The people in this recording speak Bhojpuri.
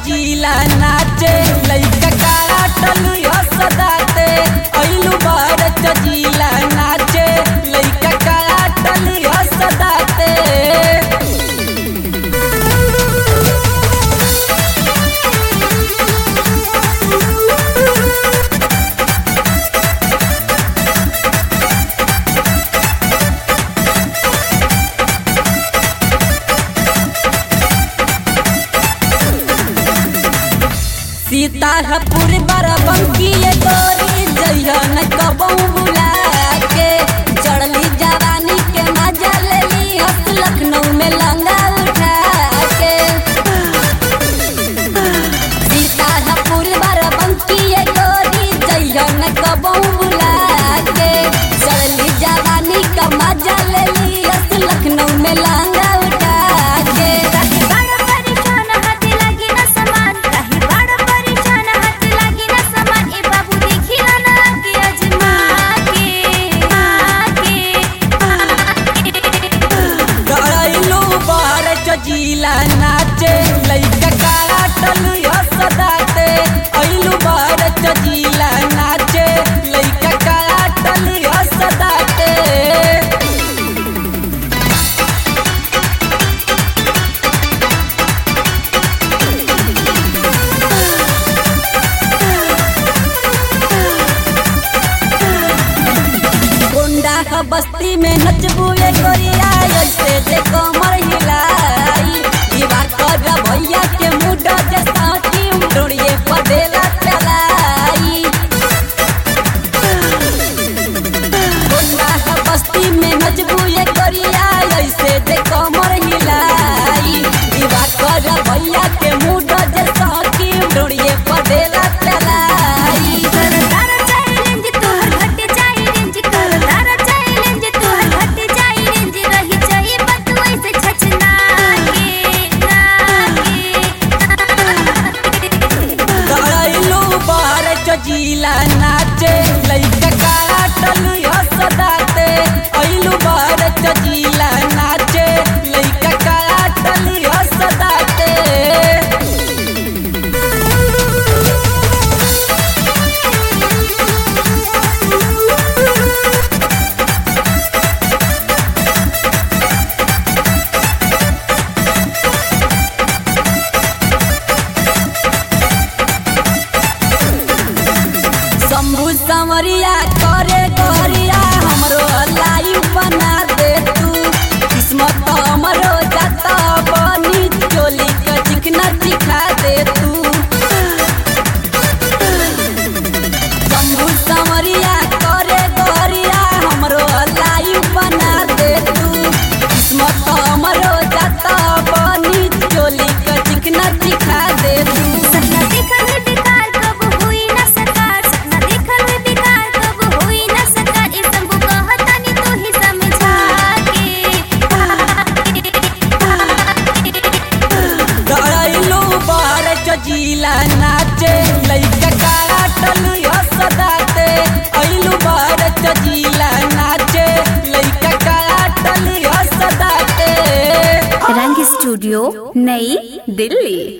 चजीला नाचे लइका काटल हसदाते अइलू बार चजीला नाचे लइका काटल हसदाते सीतारपुर बरबंकी ये गोरी जइहन कबौ बुला के चढ़ली जवानी के मजा ले ली हस लखनऊ में लंगा उठा के सीतारपुर बरबंकी ये गोरी जइहन कबौ बुला के चढ़ली जवानी का मजा ले ली हस लखनऊ में लंगा उठा के काही बाळ परिछान हाती लागी ना समान काही बाळ परिछान हाती लागी ना समान ए बाबू देखिला ना की अजमा के आके गइलू बार चजीला नाचे लइका काटल हसदाते अइलू बार चजीला नाचे लइका काटल हसदाते गोंडा का बस्ती में नचबुए गोरिया ऐसे जे कमर हिलाई ई बात कर भैया के मुडा जे साथी डोरिए पदेला चलाई गोंडा का बस्ती में नचबुए गोरिया ऐसे जे कमर हिलाई ई बात कर भैया के मुडा जे साथी डोरिए पदेला चलाई करदार चैलेंज तोहर घट जाई रेंज करदार चैलेंज तोहर घट जाई रेंज रही जाई बात वैसे छचना के ना गइलू बाहर चजीला नाचे लइका काटल हसदाते अइलू बाहर चजीला नाचे लइका काटल हसदाते शंभू संवरिया करे गोरिया हमरो लाइव बना दे तू किस्मत हमरो जाता बनी चोली के चिकना चिखा दे तू शंभू संवरिया करे गोरिया हमरो लाइव बना दे तू किस्मत हमरो जाता बनी चोली के चिकना चिखा दे तू सपना देखल है बेकार कब हुई ना सकार सपना देखल है बेकार कब हुई ना सकार ए शंभू कहतानी तू ही समझा के गइलू बाहर चजीला नाचे लइका काटल हसदाते अइलू बाहर चजीला नाचे लइका काटल हसदाते रंग स्टूडियो नई दिल्ली